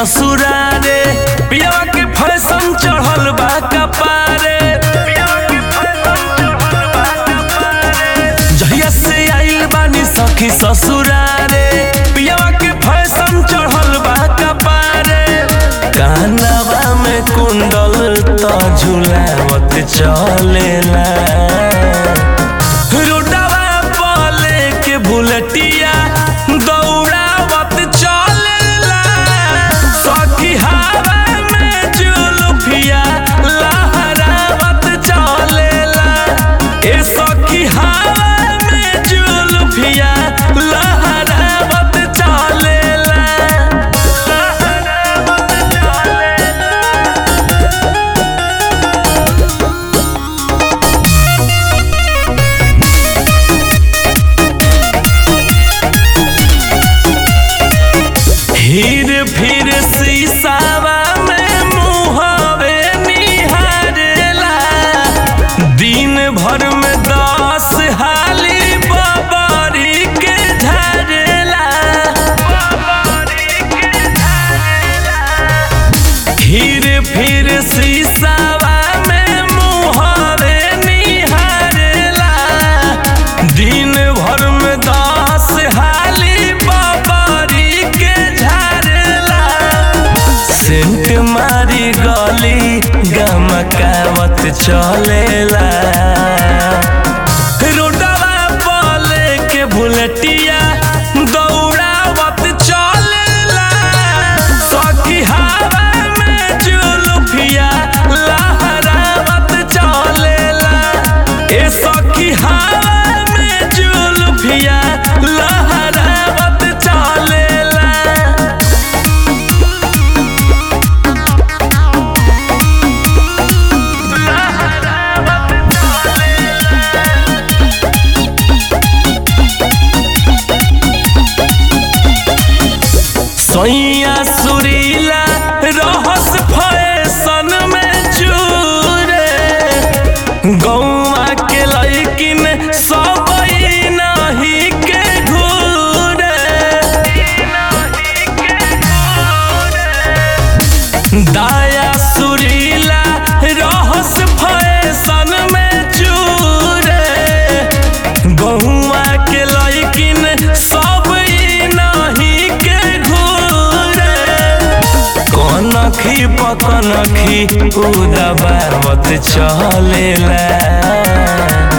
ससुरारे पियावा के फैशन चढ़ल बा कपारे जहिया से आइल बानी सखी ससुरारे पियावा के फैशन चढ़ल बा कपारे कानवा में कुंडल त झुलावत चलेला रोडवा पले के बुलेटिया दौड़ावत चलेला सखी हवा में जुलुफिया लहरावत चलेला ए सखी हवा में जुलुफिया लहरावत चलेला लहरावत चलेला हीर फिर शीशावा में मुहवे निहारेला दिन भर में दस हाली बबरी के झरेला हीर फिर शीशावा में मुहवे निहारेला दिन भर में दस हाली बबरी के झरेला सेंट मारी गली गमकावत चलेला रोडवा पले के बुलेटिया दौड़ावत चलेला सखी हवा में जुलुफिया लहरावत चलेला ए सखी हवा में जुलुफिया लहरावत चलेला सैया सुरीला रहस फैशन में चूरे गौवा के लैकिन सब नहीं के घूरे दाया सुरीला रहस फैशन में चूरे गहुआ के लैकिन सब नहीं के घूरे कनखी पकनखी उदबावत चलेला